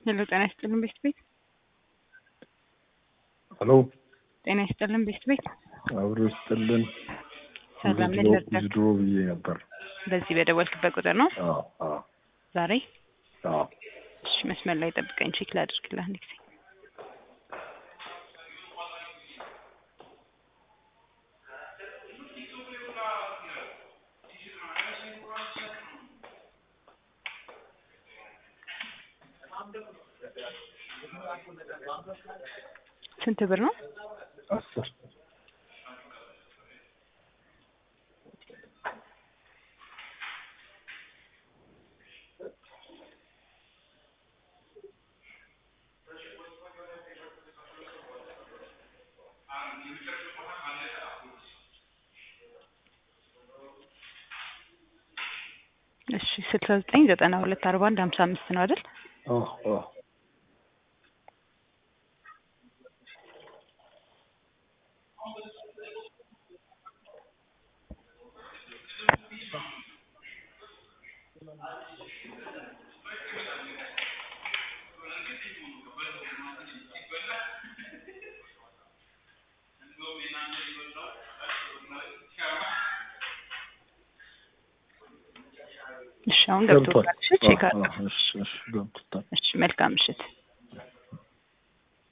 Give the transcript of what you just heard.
ሄሎ ጤና ይስጥልን ቤስት ቤት ሄሎ ጤና ይስጥልን ቤስት ቤት አብሮ ይስጥልን። ሰላም ምን ልርዳክ? ድሮ ብዬ ነበር። በዚህ በደወልክበት ቁጥር ነው አዎ አዎ ዛሬ? አዎ እሺ መስመር ላይ ጠብቀኝ ቼክ ላድርግልህ አንድ ጊዜ። ስንት ብር ነው? አስር እሺ ስልሳ ዘጠኝ ዘጠና ሁለት አርባ አንድ ሀምሳ አምስት ነው አይደል? አዎ አዎ እሺ አሁን ገብቶታል። እሺ ቼክ አድርግ። እሺ እሺ ገብቶታል። እሺ መልካም ምሽት።